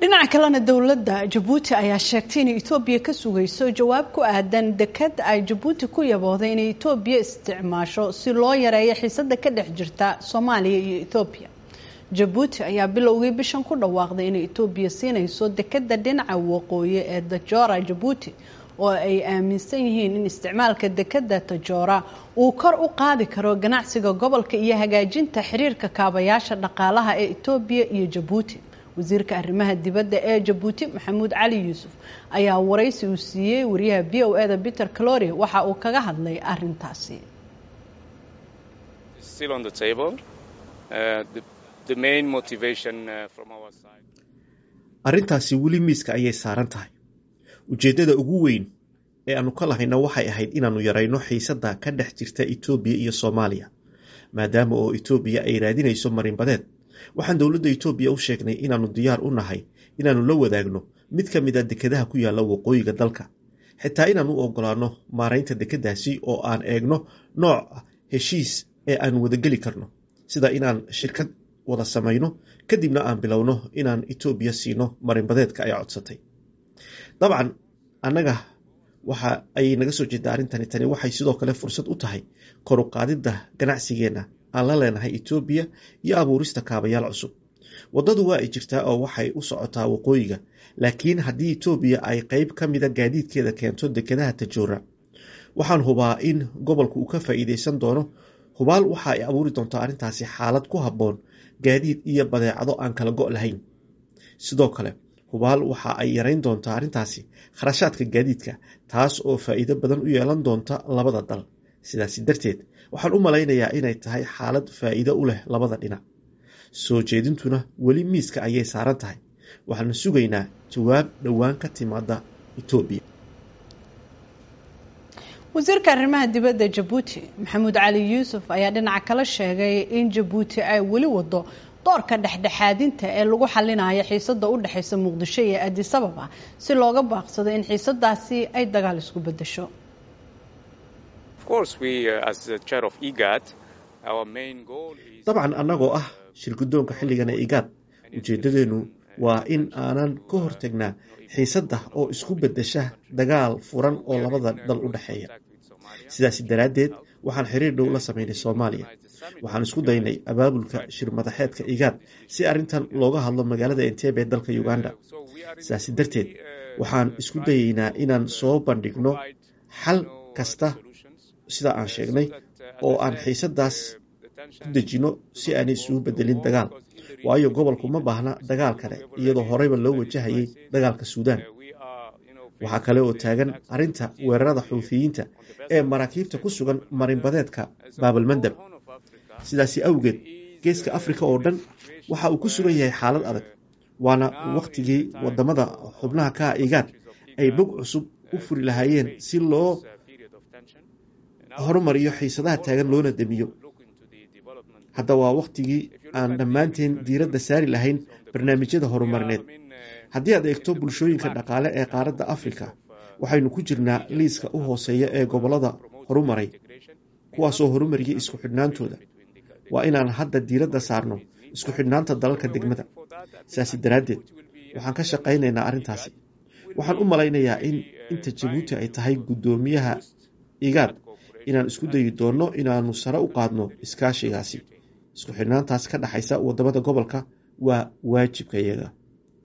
dhinaca kalena dowladda jabuuti ayaa sheegtay inay etoobiya ka sugayso jawaab ku aadan dekad ay jabuuti ku yabooday inay etoobiya isticmaasho si loo yareeyo xiisada ka dhex jirta soomaaliya iyo etoobiya jabuuti ayaa bilowgii bishan ku dhawaaqday inay etoobiya siinayso dekada dhinaca waqooyi ee dajora jabuuti oo ay aaminsan yihiin in isticmaalka dekada tajora uu kor u qaadi karo ganacsiga gobolka iyo hagaajinta xiriirka kaabayaasha dhaqaalaha ee etoobiya iyo jabuuti wasiirka arrimaha dibadda ee jabuuti maxamuud cali yuusuf ayaa waraysi uu siiyey wariyaha b o eda peter calory waxa uu kaga hadlay arintaasi arrintaasi weli miiska ayay saaran tahay ujeeddada ugu weyn ee aanu ka lahayna waxay ahayd inaannu yarayno xiisadda ka dhex jirta etoobiya iyo soomaaliya maadaama oo etoobiya ay raadinayso marinbadeed waxaan dowladda etoobiya u sheegnay inaannu diyaar u nahay inaannu la wadaagno mid ka mid a dekedaha ku yaalla waqooyiga dalka xitaa inaan u ogolaanno maaraynta dekeddaasi oo aan eegno nooc heshiis ee aan wadageli karno sida inaan shirkad wada samayno kadibna aan bilowno inaan etoobiya siino marinbadeedka ay codsatay dabcan annaga waxa ay naga soo jeeda arrintani tani waxay sidoo kale fursad u tahay koru qaadidda ganacsigeenna aan la leenahay etoobiya iyo abuurista kaabayaal cusub waddadu waa ay jirtaa oo waxay u socotaa waqooyiga laakiin haddii etoobiya ay qeyb ka mida gaadiidkeeda keento dekedaha tajoora waxaan hubaa in gobolku uu ka faa'iideysan doono hubaal waxa ay abuuri doontaa arrintaasi xaalad ku habboon gaadiid iyo badeecado aan kala go' lahayn sidoo kale hubaal waxa ay yarayn doontaa arrintaasi kharashaadka gaadiidka taas oo faa'iido badan u yeelan doonta labada dal sidaasi darteed waxaan u malaynayaa inay tahay xaalad faa'iido u leh labada dhinac soo jeedintuna weli miiska ayay saaran tahay waxaana sugaynaa jawaab dhowaan ka timaada etoobiya wasiirka arrimaha dibadda jabuuti maxamuud cali yuusuf ayaa dhinaca kala sheegay in jabuuti ay weli wado doorka dhexdhexaadinta ee lagu xalinayo xiisada u dhexeysa muqdisho iyo adis ababa si looga baaqsado in xiisadaasi ay dagaal isku bedesho dabcan annagoo ah shirgudoonka xilligan ee igaad ujeeddadeennu waa in aanan ka hortagnaa xiisadda oo isku beddesha dagaal furan oo labada dal u dhexeeya sidaasi daraaddeed waxaan xiriir dhow la samaynay soomaaliya waxaan isku daynay abaabulka shir madaxeedka igaad si arrintan looga hadlo magaalada entebe ee dalka uganda sidaasi darteed waxaan isku dayeynaa inaan soo bandhigno xal kasta sida aan sheegnay oo aan xiisadaas ku dejino si aanay isugu bedelin dagaal waayo gobolku ma baahna dagaal kale iyadoo horeyba loo wajahayay dagaalka suudaan waxaa kale oo taagan arrinta weerarada xuufiyiinta ee maraakiibta ku sugan marinbadeedka baabalmandab sidaasi awgeed geeska afrika oo dhan waxa uu ku sugan yahay xaalad adag waana wakhtigii wadamada xubnaha ka igaad ay bog cusub u furi lahaayeen si loo horumariyo xiisadaha taagan loona demiyo hadda waa wakhtigii aan dhammaanteen diiradda saari lahayn barnaamijyada horumarineed haddii aad eegto bulshooyinka dhaqaale ee qaaradda afrika waxaynu ku jirnaa liiska u hooseeya ee gobollada horumaray kuwaasoo horumariyay isku xidhnaantooda waa inaan hadda diiradda saarno isku xidhnaanta dalalka degmada sidaasi daraaddeed waxaan ka shaqaynaynaa arrintaasi waxaan u malaynayaa in inta jabuuti ay tahay guddoomiyaha igaad inaan isku dayi doonno inaannu sare u qaadno iskaashigaasi isku xidhnaantaas ka dhexaysa waddamada gobolka waa waajibka iyaga